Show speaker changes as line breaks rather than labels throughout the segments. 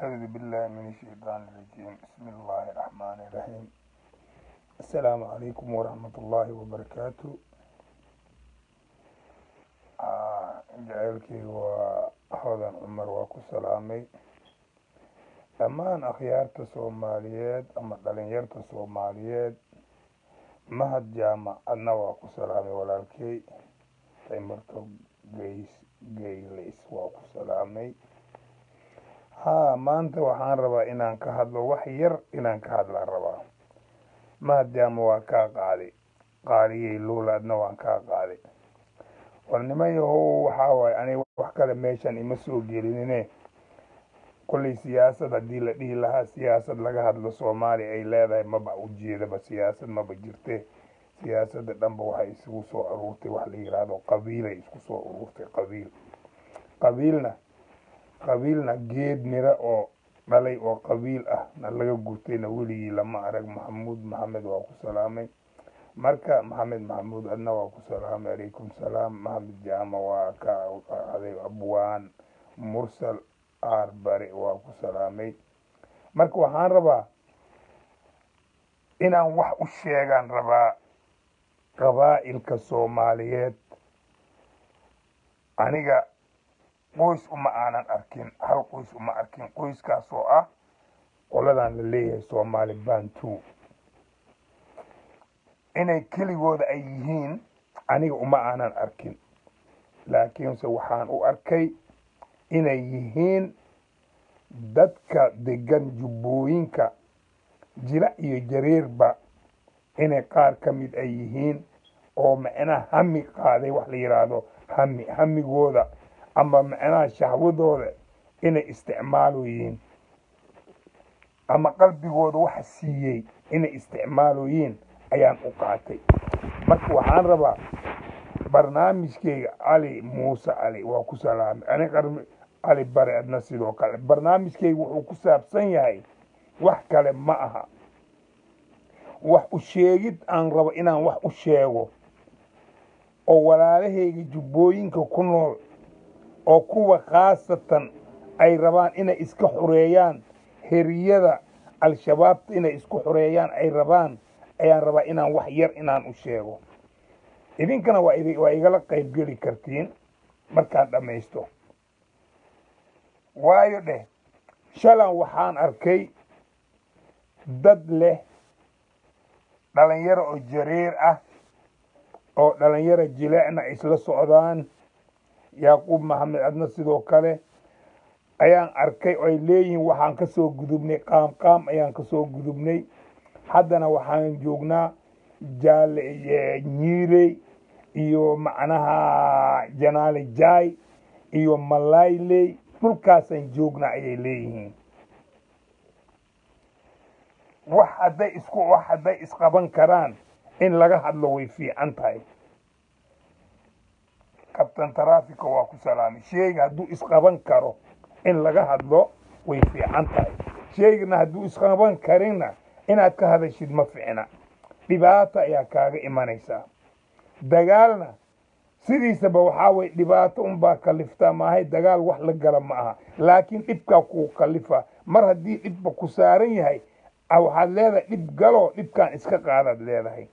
أعوذ بالله من الشيطان الرجيم بسم الله الرحمن الرحيم السلام عليكم ورحمة الله وبركاته jaceylkayga waa hodan cumar waa ku salaamay dhammaan akhyaarta soomaaliyeed ama dhalinyarta soomaaliyeed mahad jaamacadna waa ku salaamay walaalkey taymarto geys geylays waa ku salaamay haa maanta waxaan rabaa inaan ka hadlo wax yar inaan ka hadlaan rabaa mahad jaama waa kaa qaaday qaaliyey luulaadna waan kaa qaaday war niman yahow waxaa waaye aniga wax kale meeshan ima soo gelinine kollay siyaasad haddii la dhihi lahaa siyaasad laga hadlo soomaaliya ay leedahay maba ujeedaba siyaasad maba jirte siyaasadda dhanba waxay isugu soo aruurtay wax la yidhaahdo qabiilay isku soo aruurtay qabiil qabiilna qabiilna geed miro oo dhalay oo qabiil ah na laga gurtayna weligii lama arag maxamuud maxamed waa ku salaamay marka maxamed maxamuud adna waa ku salaamay calaykum salaam maxamed jaama waa ka aday abwaan mursal aar bare waa ku salaamay marka waxaan rabaa inaan wax u sheegaan rabaa qabaa'ilka soomaaliyeed aniga qoys uma aanan arkin hal qoys uma arkin qoyskaas oo ah qoladan la leeyahay soomaali bantu inay keligooda ay yihiin aniga uma aanan arkin laakiinse waxaan u arkay inay yihiin dadka degan jubbooyinka jila iyo jareerba inay qaar ka mid ay yihiin oo macnaha hami qaaday wax la yidhaahdo hami hamigooda ama macnaha shahwadooda inay isticmaaloyiin ama qalbigooda waxa siiyey inay isticmaaloyiin ayaan u qaatay marka waxaan rabaa barnaamijkeyga cali muuse cali waa ku salaamay ani qarmi cali bare adna sidoo kale barnaamijkeyga wuxuu ku saabsan yahay wax kale ma aha wax u sheegid aan rabo inaan wax u sheego oo walaalahayga jubbooyinka ku nool oo kuwa khaasatan ay rabaan inay iska xoreeyaan heriyada al-shabaabta inay isku xoreeyaan ay rabaan ayaan rabaa inaan wax yar inaan u sheego idinkana waa waa igala qaybgeli kartiin markaan dhammaysto waayo dheh shalan waxaan arkay dad leh dhalinyaro oo jareer ah oo dhalinyaro jileecna isla socdaan yaaquub maxamed adna sidoo kale ayaan arkay oo ay leeyihiin waxaan ka soo gudubnay qaam qaam ayaan ka soo gudubnay haddana waxaan joognaa jaale nyiirey iyo macnaha janaale jaay iyo malayley dhulkaasaan joognaa ayay leeyihiin wax hadday isku wax hadday isqaban karaan in laga hadlo way fiican tahay kabtan taraafika waa ku salaamay sheega hadduu isqaban karo in laga hadlo way fiican tahay sheegana hadduu isqaban karinna inaad ka hadashid ma ficna dhibaato ayaa kaaga imanaysaa dagaalna sidiisaba waxaa weye dhibaato unbaa kaliftaa maahay dagaal wax la gala ma aha laakiin dhibkaa kuu kalifa mar haddii dhibba ku saaran yahay waxaad leedahay dhib galoo dhibkaan iska qaadaad leedahay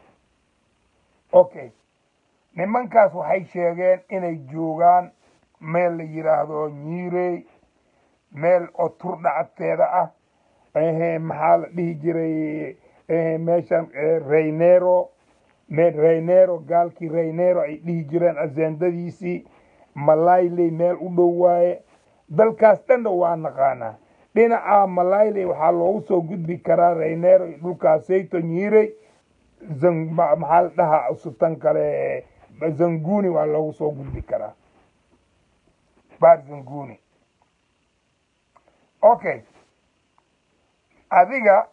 okay nimankaas waxay sheegeen inay joogaan meel la yidhaahdo nyiirey meel oo turdhacadteeda ah maxaa la dhihi jiray meeshan reynero meel reynero gaalkii reynero ay dhihi jireen aseendadiisii malayley meel u dhow waaye dalkaas dhanna waa naqaanaa dhinaca malayley waxaa loogu soo gudbi karaa reynero iyo dhulkaasayto nyiirey maxaa la dhahaa sutan kale zanguni waa loogu soo gudbi karaa baar zanguni okay adiga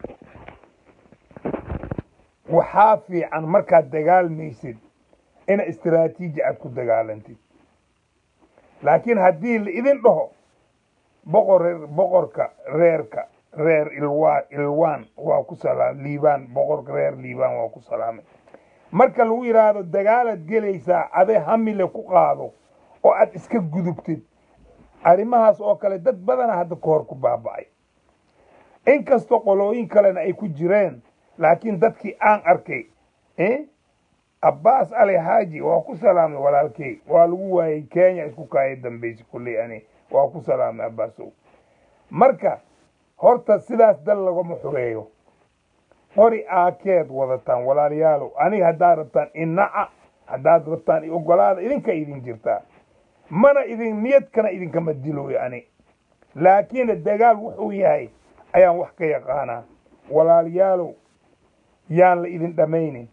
waxaa fiican markaad dagaalmaysid ina istaraatiiji aad ku dagaalantid laakiin haddii la idin dhaho boqor boqorka reerka reer ilwaan ilwaan waa ku salaam liibaan boqorka reer liibaan waa ku salaamay marka lagu yidhaahdo dagaalaad gelaysaa aday hamile ku qaado oo aad iska gudubtid arrimahaas oo kale dad badana hadda ka hor ku baaba'ay inkastoo qolooyin kalena ay ku jireen laakiin dadkii aan arkay abbaas ali xaaji waa ku salaamay walaalkey waa lagu waayey kenya isku kaaya dambaysa kulley ani waa ku salaamay abbaasow marka horta sidaas dal lagama xureeyo qori aakeed wadataan walaalayaalow aniga haddaad rabtaan inaca haddaad rabtaan ogolaada idinka idin jirtaa mana idin niyadkana idinkama dilooyo ani laakiin dagaal wuxuu yahay ayaan wax ka yaqaanaa walaalayaalow yaan la idin dhammaynin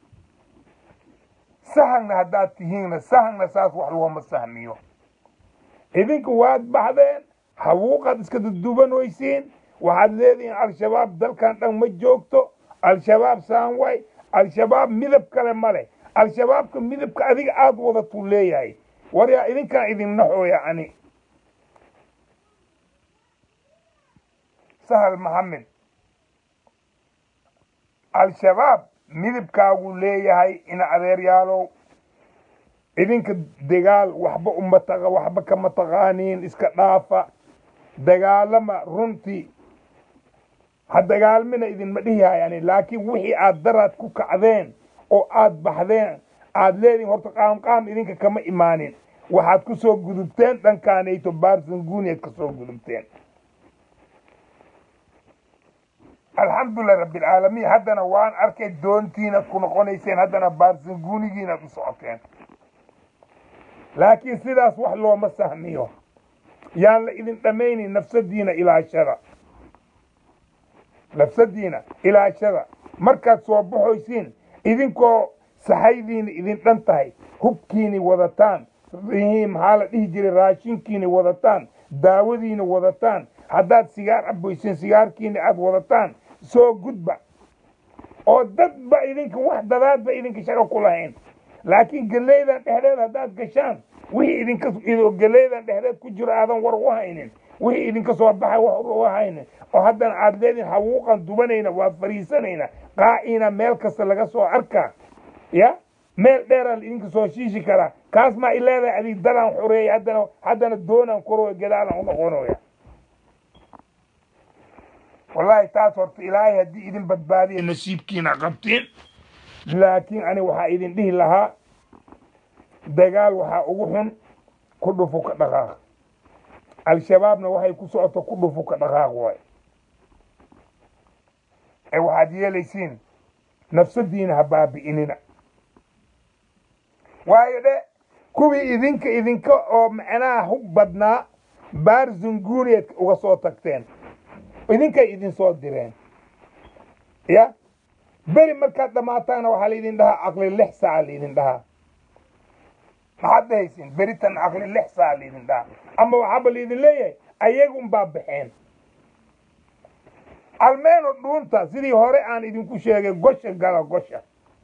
sahagna haddaad tihiinna sahagna saas wax looma sahmiyo idinka waad baxdeen hawuuqaad iska dudubanaysiin waxaad leedihiin al-shabaab dalkan dhan ma joogto al-shabaab saanway al-shabaab midab kale ma leh al-shabaabka midabka adiga aada wadatuu leeyahay waryaa idinkaan idin naxooya ani sahal maxamed al-shabaab midabkaaguu leeyahay ina adeeryaalow idinka dagaal waxba uma taqa waxba kama taqaaniin iska dhaafa dagaalama runtii ha dagaalmina idinma dhihihay ani laakiin wixii aad daraad ku kacdeen oo aad baxdeen aad leedihin horta qaamqaam idinka kama imaanin waxaad ku soo gudubteen dhankaanayto baarsanguuniyaad ka soo gudubteen alxamdulilah rabbilcaalamiin haddana waan arkay doontiina ku noqonayseen haddana baarsanguunigiinaad u socoteen laakiin sidaas wax looma sahmiyo yaan la idin dhammaynin nafsadiina ilaashada nafsadiina ilaashada markaad soo baxoysiin idinkoo saxaydiina idin dhan tahay hubkiini wadataan maxaa la dhihi jiray raashinkiini wadataan daawadiina wadataan haddaad sigaar caboysiin sigaarkiina aad wadataan soo gudba oo dadba idinka wax dadaadba idinka shaqo ku lahayn laakiin geleydan dhexdeed haddaad gashaan wixii idinka geleydan dhexdeed ku jiro aadan war u haynin wixii idinka soo baxay wax u haynin oo haddana aad leedihin hawuuqan dubanayna waa fariisanayna qaaciina meel kasta laga soo arkaa ya meel dheeraan idinka soo shiishi karaa kaas maa i leedahay adig dalaan xoreeyay haddana haddana doonaan korooya gadaalan u noqonoya wallaahi taas horta ilaahay haddii idin badbaadiya nasiibkiina qabtiin laakiin ani waxaa idin dhihi lahaa dagaal waxaa ugu xun ku dhufu ka dhaqaaq al-shabaabna waxay ku socoto ku dhufu ka dhaqaaq waay ee waxaad yeelaysiin nafsadiina ha baabi'inina waayo dhe kuwii idinka idinka oo macnaha hub badnaa baar zunguuriyeed uga soo tagteen idinkay idin soo direen ya beri markaad dhammaataana waxaa laydin dhahaa aqli lix saaca laydin dhahaa maxaad dhahaysiin beritan aqli lix saaca laydin dhahaa ama waxaaba laydin leeyahay ayagun baa baxeen almeeno dhuunta sidii hore aan idinku sheegay gosha gala gosha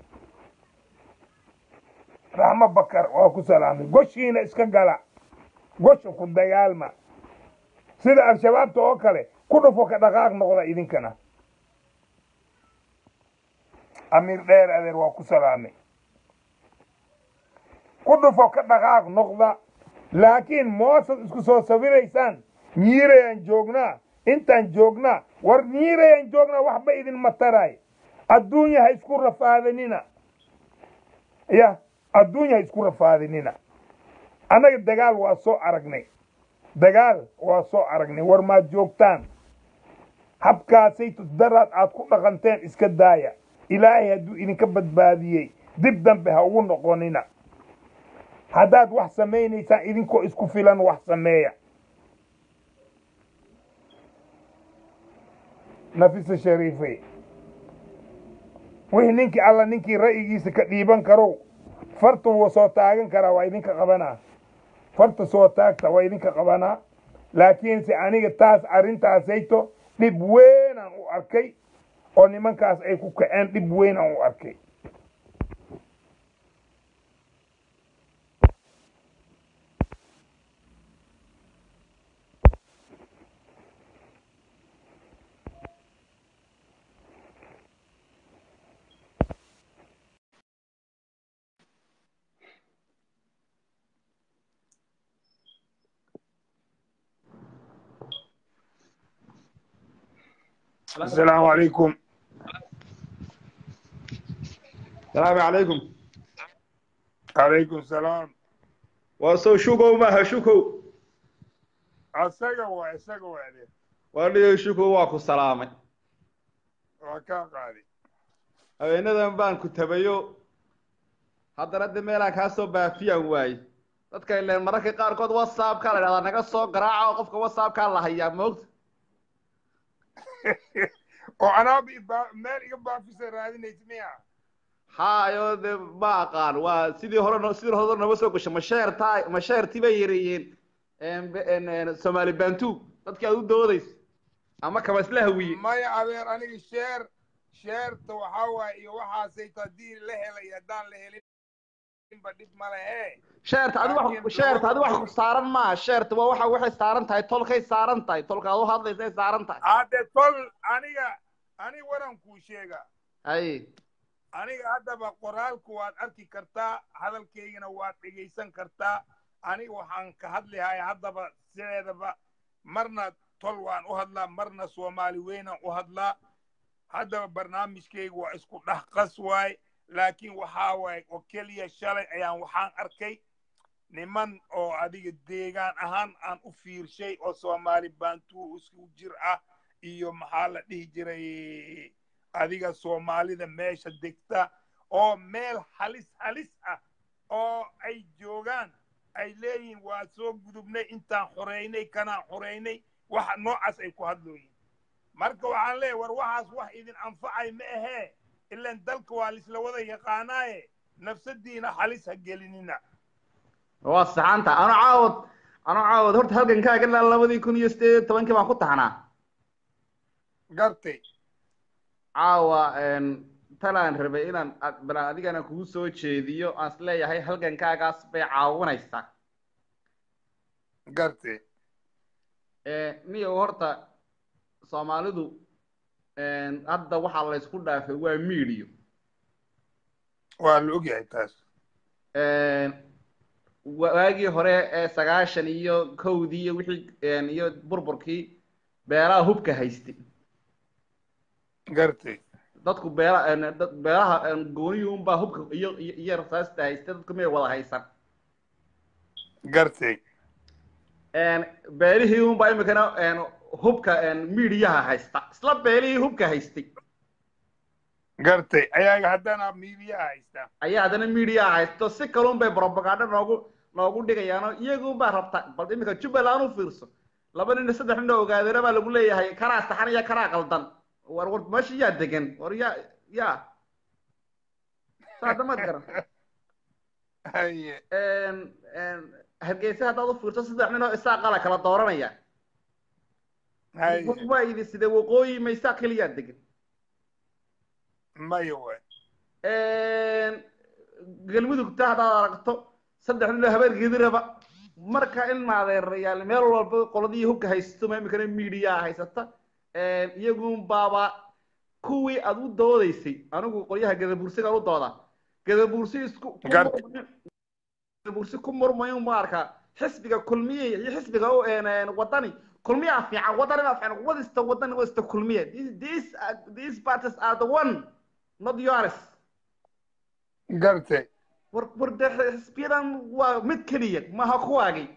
raxmo bakar waa ku salaamay goshiina iska gala gosha ku dagaalma sida al-shabaabta oo kale ku dhufo ka dhaqaaq noqda idinkana amiir dheer adeer waa ku salaamay ku dhufo ka dhaqaaq noqda laakiin moosad isku soo sawiraysaan nyiirayaan joognaa intaan joognaa war nyiirayaan joognaa waxba idin mataraay adduunya ha isku rafaadanina ya adduunya ha isku rafaadanina annaga dagaal waa soo aragnay dagaal waa soo aragnay war maad joogtaan habkaasay daraad aad ku dhaqanteen iska daaya ilaahay hadduu idinka badbaadiyey dib dambe ha ugu noqonina haddaad wax samaynaysaan idinkoo isku filan wax sameeya nafisa shariifey wixii ninkii alla ninkii ra'yigiisa ka dhiiban karow farta wuu soo taagan karaa waa idinka qabanaa farta soo taagta waa idinka qabanaa laakiinse aniga taas arrintaasayto dhib weynaan u arkay oo nimankaas ay ku kaceen dhib weynaan u arkay asalaamu calaykum
salaamu calaykum
calaykum salaam
waa sow shukow maaha shukow
asaga waa isaga waade
waa dhiyo shukow waa ku salaamay
waa kaa qaaday
habeenadan baan ku tabayo haddana de meelaan kaa soo baafiyaan waaye dadka ileen mararka qaarkood whatsappka la idhahdaa naga soo garaaca oo qofka whatsappkaa la hayaa moogta
oo anaaba iba- meel iga baafisa raadinaysa miya
hayo de ma aqaan waa sidii hore no- sidii hore nama soo gasho masheerta masheertii bay yareeyeen soomaali bantu dadkii aad u doodaysa ama kaba isla hawiye
maya adeer aniga sheer sheerta waxaa waaye iyo waxaasayto haddii la helay haddaan la helinba dhib ma lehe
sheerta adi wax sheerta adi wax ku saaran maa sheerta waa waxa waxay saaran tahay tolkay saaran tahay tolka aad u hadlaysay saaran tahay
hadde tol aniga aniga waran kuu sheega
ay
aniga haddaba qoraalku waad arki kartaa hadalkaygana waad dhegaysan kartaa aniga waxaan ka hadlihay haddaba sideedaba marna tol waan u hadlaa marna soomaali weynaan u hadlaa haddaba barnaamijkayga waa isku dhex qas waay laakiin waxaa waaye oo keliya shalay ayaan waxaan arkay niman oo adiga deegaan ahaan aan u fiirshay oo soomaali baantuu isku jir ah iyo maxaa la dhihi jiray adiga soomaalida meesha degta oo meel halis halis ah oo ay joogaan ay leeyihiin waa soo gudubnay intaan xoreynay kanaan xoreynay waxa noocaas ay ku hadlooyiin marka waxaan leeyahay war waxaas wax idin anfacay ma ahee ilan dalka waa lisla wada yaqaanaaye nafsadiina halis ha gelinina
waa saxanta ano caawad ano caawad horta halgankaaga ilaa labadii kun iyo sideed iyo tobankii baan ku taxnaa
gartay
caawa talaan rabay inaan ad- balaan adigana kugu soo jeediyo aan is leeyahay halgankaagaas bay caawinaysaa
gartay
niyow horta soomaalidu hadda waxaa la isku dhaafay waa miidiyo
waa la ogyahay taas
waagii hore ee sagaashan iyo kowdii iyo wixii iyo burburkii beelaha hubka haystay
gartay
dadku beela dad beelaha gooniyii unbaa hubka iyo iyo iyo rasaasta haystay dadku may wada haysan
gartay
beelihii unbaa imikana hubka miidiyaha haysta isla beelihii hubka haystay
gartay ayaga haddana miidiyaha haystaa
ayaa haddana miidiyaha haysto si kalun bay propaganda noogu noogu dhigayaano iyagunbaa rabta bal iminka jubbaland u fiirso laba nin iyo saddex nin oo ogaadeena baa lagu leeyahay kanaa saxan iyo kanaa qaldan war war meesha yaa degan war yaa yaa saada maad garan
haye
hargeysa haddaad u fiirso saddex nin oo isaa qala kala dooranaya
haye
waa idi side waqooyi maysaa keliyaa degan
maya waay
galmudugta haddaad aragto saddex nin oo habeergeediraba marka in maadeerayaal meel walba qoladii hubka haysto ma imikana miidiyaa haysata iyagun baaba kuwii aad u doodaysay anigu qolyaha gadabuursigaan u dooda gadabuursi isku ku
Gar-
murmayo- gadabuursi ku murmayo ma arkaa xisbiga kulmiye iyo xisbiga u- een, wadani kulmiyaa fiican wadanina fiican wadista wadani wadista kulmiye These- these are- these parties are the one not yours
gartay
war war de xisbiyadan waa mid keliya maha kuwaagii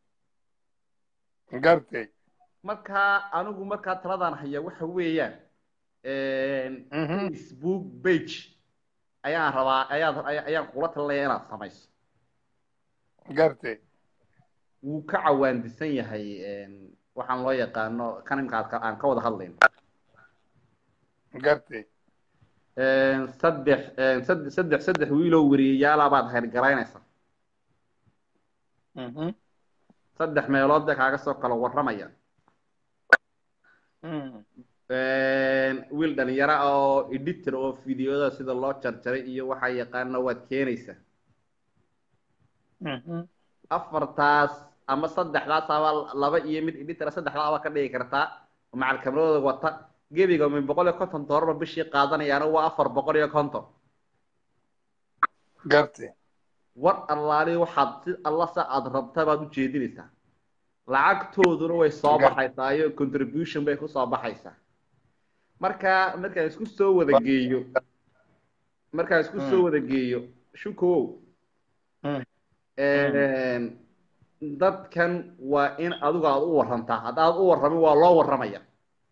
gartay
markaa anigu markaa taladan haya waxa weeyaan
Mhm.
facebook page ayaan rabaa ayaan ayaan kula talinaya inaad samayso
gartay
wuu ka cawaandisan yahay waxaan loo yaqaano kan imka aad ka- aan ka wada hadlayno
gartay
saddex saddex saddex saddex wiiloo weriyayaala baad hergaraynaysa
Mhm.
saddex meelood bay kaaga soo kala warramaya
Mhm.
wiil dhalinyaro ah oo editor oo videoda sida loo jarjaray iyo waxaa yaqaana waad keenaysaa
Mhm.
afartaas ama saddexdaas aba laba iyo mid editora saddexdaa aba ka dhigi kartaa oo macal kameradooda wata gebiga min boqol iyo konton doolarba bishii qaadanayaana waa afar boqol iyo konton
gartay
war allaali waxaad si alla sa aad rabta baad u jeedinaysaa lacagtooduna way soo
Gar-
baxaysaa iyo contribution bay kusoo baxaysaa marka markaan isku soo wada geeyo markaan isku soo wada geeyo shukow dadkan waa in adigu aad u warantaa haddaad u warramin waa loo warramaya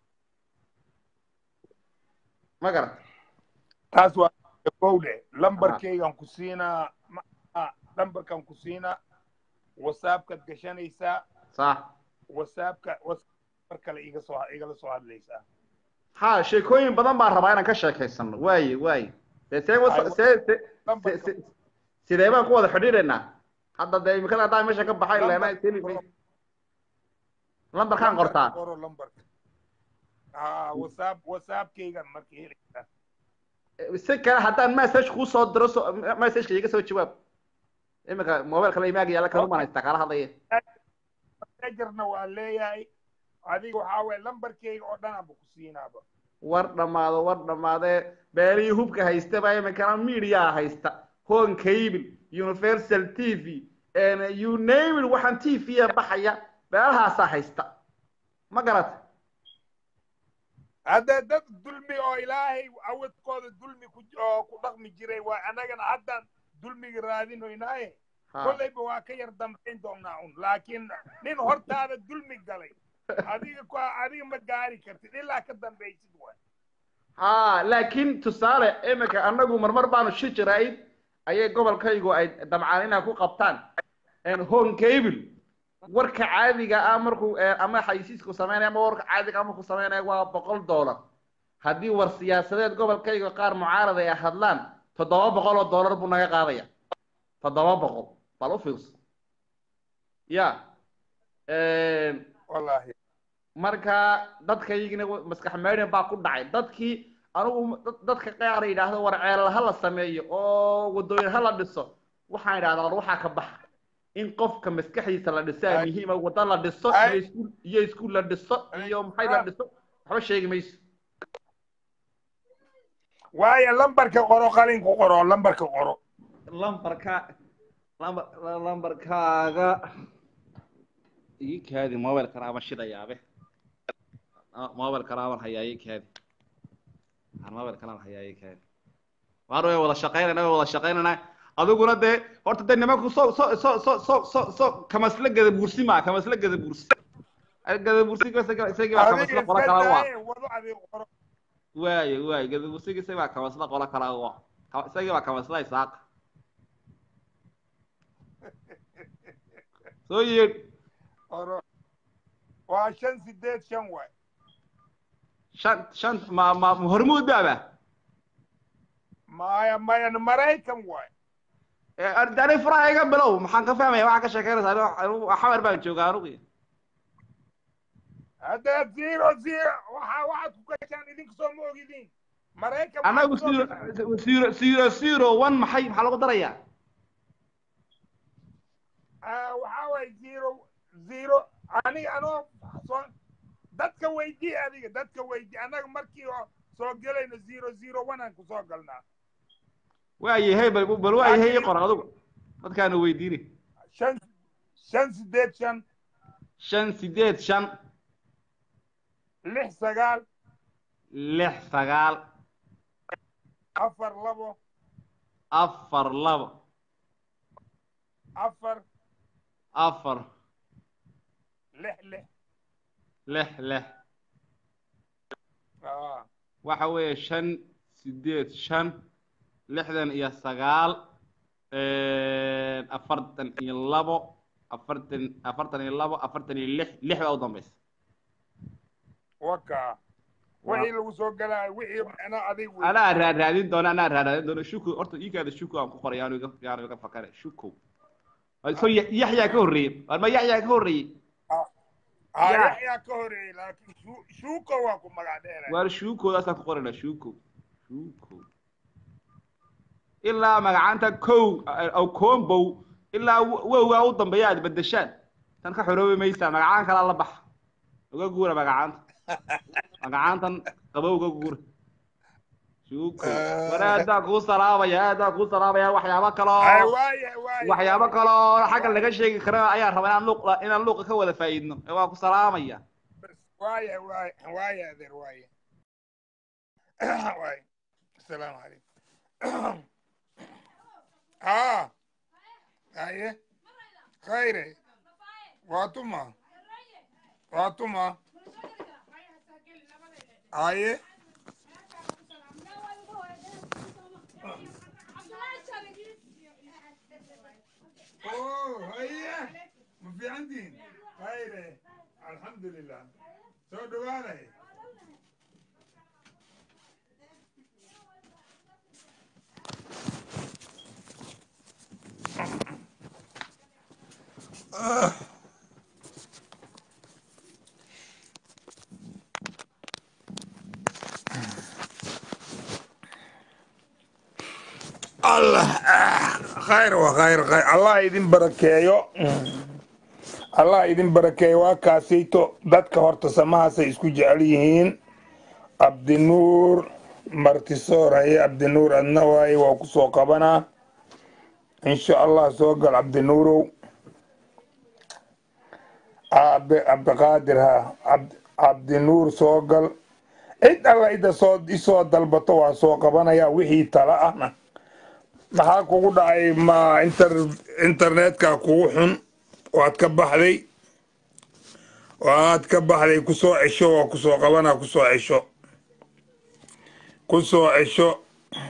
ma garat
taas waa gowdhe lambarkaygan ku siinaa ma- lambarkan ku siinaa whatsappkaad gashanaysaa
sax
whatsappka whatsapp kale iga soo igala soo hadlaysaa
ha sheekooyin badan baan rabaa inaan ka sheekaysano waaye waaye dee see wasa- see see- se- se- sidee baan ku wada xidhiidhaynaa hadda dee imikada haddaan meesha ka baxay leena teli lambarkaan qortaa
qoro lambarka ha whatsapp whatsappkaygan marka helaysaa
si kale haddaan message kuu soo diro so messageka iga soo jawaab imika mobile kale imaaga yaalla kan umaan haystaa kala hadlaya
messengerna waa leeyahay adiga waxaa waye lambarkayga oo dhan aanba ku siinaaba
war dhammaado war dhammaadee beelihii hubka haysta baa iminkana media haysta hon cable universal t v you name it waxaan t v a baxaya beelahaasaa haysta ma garata
hadda dad dulmi oo ilaahay awadkooda dulmi ku oo ku dhaqmi jiray waa annagana haddaan dulmiga raadinoynaaye
Ha.
kollayba waa ka yar dambayn doonaa un laakiin nin hortaada dulmi galay adiga ku adiga ma gaari kartid ilaa ka dambaysid waay
ha laakiin tusaale iminka annagu marmar baanu shi jirayd ayay gobolkaygu ay dabcaan inay ku qabtaan hon cable warka caadiga ah markuu eh, ama xayisiisku sameynaya ama warka caadiga ah markuu sameynaya waa boqol dollar haddii war siyaasadeed gobolkayga qaar mucaarad ay hadlaan toddoba boqol oo dollar buu naga qaadaya toddoba boqol bal u fiirso ya
wallaahi
marka dadkaygina maskax meydhan baa ku dhacay dadkii anigu dad- dadka qaar yidhaahdo war ceelal ha la sameeyo oo wadooyin ha la dhiso waxaan idhahdaa war waxaa ka baxa in qofka maskaxdiisa la dhiso aa
Ay.
muhiima wada la dhiso
Ay.
iyo iskuul iyo iskuul la dhiso iyo maxay la dhiso waxba sheegi mayso
waayo lambarka qoro qalin ku qoro lambarka qoro
lambarka lambar lambarkaaga ii kaadi mobile karaama shidayaabe mobile karaaman hayaa ii kaadi aan mobile karaaman hayaa ii kaadi waar way wada shaqaynayna way wada shaqaynayna adiguna dee horta dee nimanku so so so so so so so kamasla gada buursi maa kamasla gada buursi gada buursi isagii baa kamasla
adiga
qola
iska
kala waa
daaye wado adiga qoro
waaye waaye gada buursiga isagii baa kamasla qola kala waa isagii baa kamasla isaaqa soo yeedh
qoro waa shan sideed shan waay
shan shan ma ma ma hormuud baaba
maya maya maraykan waay
dani furaha iga bilow maxaan ka fahmaya waxaa ka sheekeynaysaa anigu- anigu xamar baan joogaa anugu
hadda zero zero waxa waxaad ku gashaan idinka soo ma ogidin maraykan
anagu
waxaad
zero
soo gashaan.
zero zero zero one maxay maxaa lagu darayaa
Ah, waxaa waay zero zero aniga anoo soo dadka weydii adiga dadka weydii annaga markii oo soo gelayno zero zero one aan kusoo galnaa
waayahay bal bal waayahay ii qor adigu dadkaana weydiini
shan shan sideed shan
shan sideed shan
lix sagaal
lix sagaal
afar labo
afar labo
afar
afar
lix lix
lix lix
Ah,
waxa weeye shan sideed shan lixdan iyo sagaal afartan iyo labo afartan afartan iyo labo afartan iyo lix lix baa u dambaysa
waka wixii lagu soo galaayo wixii macnaa adiga wey
anaa raadraadin doona anaa raadraadin doona shuko horta iikaada shuko aan ku qoray yaanu iga yaanu iga fakare shuko so yaxyaa ka horreeyey war ma yaxyaa ka horreeyey
Ah,
yaa.
yaxyaa ka horeeyey laakiin Shu- shuuko waa ku magac dheeraya
waar shuukoodaasaan ku qorayna shuko shuko ilaa magacanta kow aw combow ilaa wowgaa u dambeeya aad bedeshaan tan ka xoroobi maysaa magacaan kalaa la baxa uga guura magacaanta magacaantan qaba uga guura shuko war aadaan kuu salaamaya aadaan kuu salaamaya waxyaabo
Ay,
kaloo
waaye waaye
waxyaabo kaloo xagga laga sheegi karo ayaan rabaa inaan luuq inaan luuqa ka wada faa'iidno ee waa ku salaamaya
waaye waaye waaye adeer waaye waay asalaamu calaykum haa haye khayre waa tuma waa tuma haye oh haye ma fiicantiin khayre alxamdulilah soo dhawaanay allah khayr wa khayr khayr allah idin barakeeyo allah idin barakeeyo waa kaasayto dadka horta samahaasay isku jecel yihiin cabdinuur martisoor haye cabdinuur adna waaye waa ku soo qabanaa insha allah soo gal cabdinuurow aabe cabdiqaadir ha cabdinuur soo gal cid alla ida soo isoo dalbato waa soo qabanaya wixii tala ahna maxaa kugu dhacay ma inter internetka kugu xun waad ka baxday waad ka baxday kusoo cesho waa kusoo qabana kusoo cesho kusoo cesho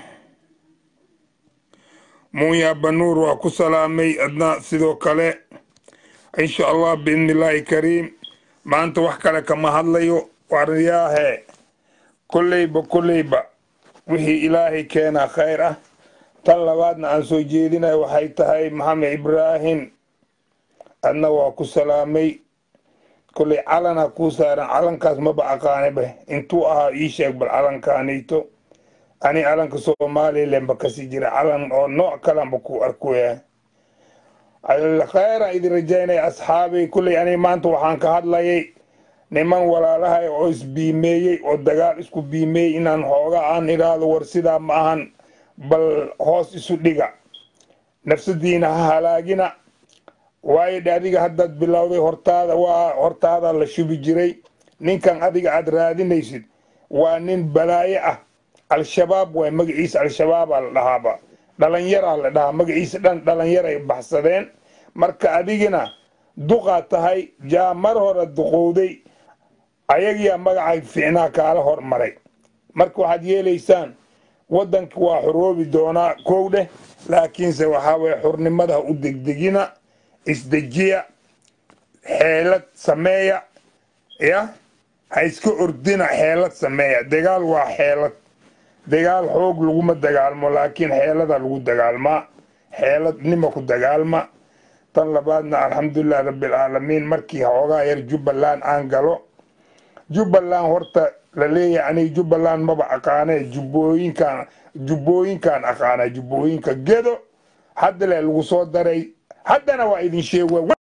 muuya banuur waa ku salaamay adna sidoo kale insha allah biidni illaahi kariim maanta wax kale kama hadlayo waryaahe kolleyba kolleyba wixii ilaahay keenaa khayr ah tan labaadna aan soo jeedinayo waxay tahay maxamed ibraahim adna waa ku salaamay kolley calana kuu saaran calankaas maba aqaaniba intuu ahaa ii sheeg bal calankaanayto ani calanka somalilanba kasii jira calan oo nooc kalanba ku arkoya khayran idin rajaynaya asxaabay kolley ani maanta waxaan ka hadlayay niman walaalahay oo isbiimeeyey oo dagaal isku biimeeyey inaan hooga aan idhaahdo war sidaa ma ahan bal hoos isu dhiga nafsadiina ha halaagina waayo dhe adiga haddaad bilowday hortaada waa hortaada la shubi jiray ninkan adiga aad raadinaysid waa nin balaayo ah al-shabaab waay magaciisa al-shabaabaa la dhahaaba dhalinyaraa la dhahaa magaciisa dhan dhalinyaray baxsadeen marka adigina duqaa tahay jaa mar hore duqowday ayagiyaa magacay fiicnaa kaala hormaray marka waxaad yeelaysaan waddanka waa xoroobi doonaa kow dheh laakiinse waxaa weye xurnimada ha u degdegina isdejiya xeelad sameeya ya ha iska ordina xeelad sameeya dagaal waa xeelad dagaal xoog laguma dagaalmo laakiin xeelada lagu dagaalmaa xeelad nima ku dagaalma tan labaadna alxamdulilah rabbilcaalamiin markii xoogaa yar jubbaland aan galo jubbaland horta la leeyahay aniga jubbaland maba aqaane jubbooyinkan jubbooyinkaan aqaana jubbooyinka gedo hadda le lagu soo daray haddana waa idin sheeg